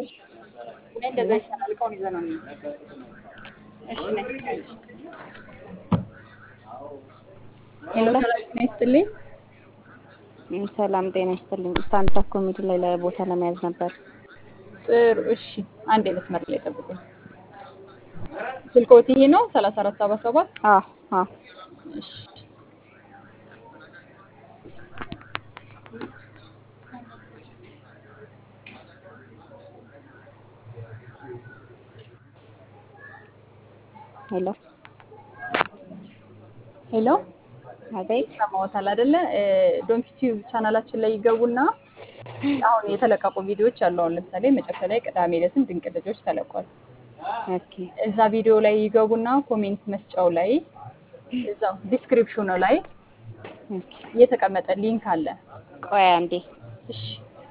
እንደዛ ይሻላል። እቃውን ይዘህ ነው እንሂድ። እሺ ነይ። ሄሎ ሰላም ጤና ይስጥልኝ። ም፣ ሰላም ጤና ይስጥልኝ። ስታንድ አፕ ኮሜዲ ላይ ላይ ቦታ ለመያዝ ነበር። ጥሩ እሺ፣ አንድ መስመር ላይ ጠብቁኝ። ስልክዎት ይሄ ነው ሰላሳ አራት ሰባ ሰባት አዎ አዎ እሺ ሄሎ ሄሎ አቤት። ሰማዎታል አይደለ? ዶንኪ ቲዩብ ቻናላችን ላይ ይገቡና አሁን የተለቀቁ ቪዲዮዎች አሉ። አሁን ለምሳሌ መጨረሻ ላይ ቅዳሜ ዕለትም ድንቅ ልጆች ተለቋል። ኦኬ እዛ ቪዲዮ ላይ ይገቡና ኮሜንት መስጫው ላይ እዛው ዲስክሪፕሽኑ ላይ ኦኬ። የተቀመጠ ሊንክ አለ። ቆይ አንዴ። እሺ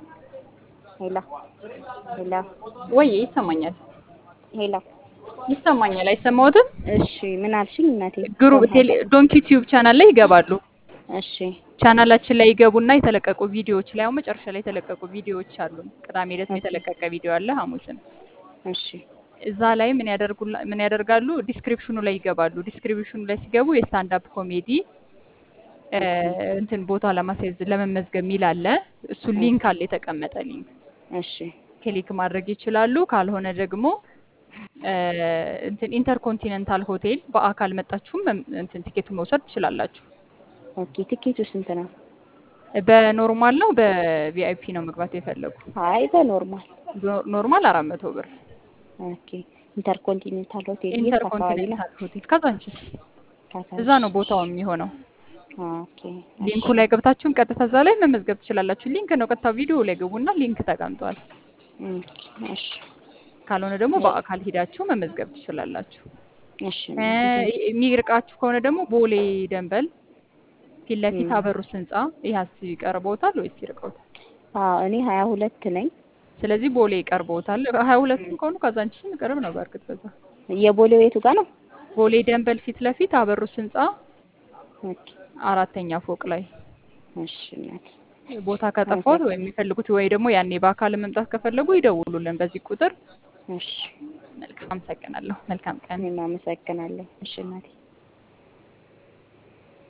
ሄሎ ሄሎ ወይ ይሰማኛል፣ ሄሎ። ይሰማኛል። አይሰማዎትም? እሺ ምን አልሽኝ እናቴ? ግሩፕ ቴሌ ዶንኪ ቲዩብ ቻናል ላይ ይገባሉ። እሺ ቻናላችን ላይ ይገቡና የተለቀቁ ቪዲዮዎች ላይ አሁን መጨረሻ ላይ የተለቀቁ ቪዲዮዎች አሉ። ቅዳሜ ዕለት የተለቀቀ ቪዲዮ አለ፣ ሐሙስም እሺ እዛ ላይ ምን ያደርጉላ ምን ያደርጋሉ? ዲስክሪፕሽኑ ላይ ይገባሉ። ዲስክሪፕሽኑ ላይ ሲገቡ የስታንድ አፕ ኮሜዲ እ እንትን ቦታ ለማስያዝ ለመመዝገብ የሚል አለ። እሱ ሊንክ አለ፣ የተቀመጠ ሊንክ እሺ ክሊክ ማድረግ ይችላሉ። ካልሆነ ደግሞ እ እንትን ኢንተርኮንቲኔንታል ሆቴል በአካል መጣችሁም መም- እንትን ቲኬቱን መውሰድ ትችላላችሁ። ኦኬ። ትኬቱ ስንት ነው? በኖርማል ነው በቪአይፒ ነው መግባት የፈለጉ? አይ በኖርማል። ኖ- ኖርማል አራት መቶ ብር ኦኬ። ኢንተርኮንቲኔንታል ሆቴል የት አካባቢ ነው? ኢንተርኮንቲኔንታል ሆቴል ካዛንቺስ ካሳንቺስ። እዛ ነው ቦታው የሚሆነው። ኦኬ ሊንኩ ላይ ገብታችሁም ቀጥታ እዛ ላይ መመዝገብ ትችላላችሁ። ሊንክ ነው ቀጥታ ቪዲዮ ላይ ገቡና ሊንክ ተቀምጧል። እም፣ እሺ ካልሆነ ደግሞ በአካል ሂዳችሁ መመዝገብ ትችላላችሁ። እሺ እ የሚርቃችሁ ከሆነ ደግሞ ቦሌ ደንበል ፊት ለፊት እም። አበሩስ ህንጻ ይሀስ ይቀርቦታል ወይስ ይርቀውታል? አዎ እኔ ሀያ ሁለት ነኝ። ስለዚህ ቦሌ ይቀርቦታል። ሀያ ሁለትም ከሆኑ ካዛንቺስም ቅርብ ነው። በእርግጥ በዛ የቦሌው የቱ ጋር ነው? ቦሌ ደንበል ፊት ለፊት አበሩስ ህንጻ ኦኬ አራተኛ ፎቅ ላይ እሺ እናቴ ቦታ ከጠፋት ወይም የሚፈልጉት ወይ ደግሞ ያኔ በአካል መምጣት ከፈለጉ ይደውሉልን በዚህ ቁጥር። እሺ መልካም አመሰግናለሁ። መልካም ቀን። እኔም አመሰግናለሁ። እሺ እናቴ